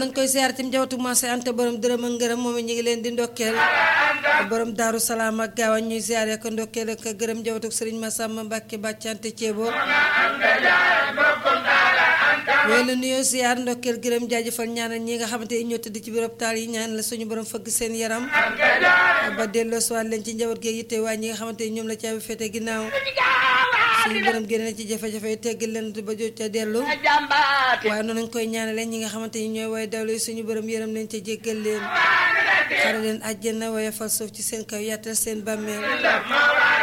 nañ koy siyaar tim jawatu maase ante borom dërëm ak ngërëm moom it ñu ngi leen di ndokkeel borom daaru salaam ak gaawan ñuy siyaare ko ndokkeel ak gërëm jawatu sëriñ Masamba Mbàkke bàccante ceebo yooyu la nuyoo siyaar ndokkeel gërëm jaajëfal ñaanal ñi nga xamante ni ñoo tëdd ci biir hôpital yi ñaan la suñu borom fëgg seen yaram ba delloo siwaat leen ci njaboot gi yitte waa ñi nga xamante ni ñoom la caabi fete ginnaaw suñu borom génne na ci jafe-jafe yi teggal leen ba jot ca dellu waaye noonu lañ koy ñaanale ñi nga xamante ni ñooy way dawlu suñu borom yërëm leen ca jéggal leen xare leen àjjana waaye fal suuf ci seen kaw yàttal seen bàmmeel